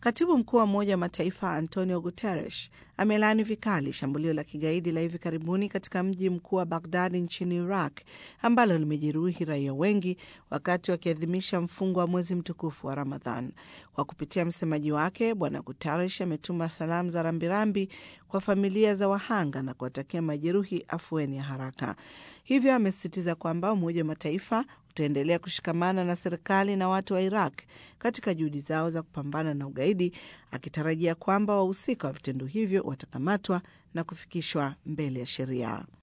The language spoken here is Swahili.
Katibu mkuu wa Umoja wa Mataifa Antonio Guterres amelaani vikali shambulio la kigaidi la hivi karibuni katika mji mkuu wa Bagdadi nchini Iraq ambalo limejeruhi raia wengi wakati wakiadhimisha mfungo wa mwezi mtukufu wa Ramadhan. Kwa kupitia msemaji wake, Bwana Guterres ametuma salamu za rambirambi kwa familia za wahanga na kuwatakia majeruhi afueni ya haraka. Hivyo amesisitiza kwamba Umoja wa Mataifa utaendelea kushikamana na serikali na watu wa Iraq katika juhudi zao za kupambana na ugaidi, akitarajia kwamba wahusika wa vitendo hivyo watakamatwa na kufikishwa mbele ya sheria.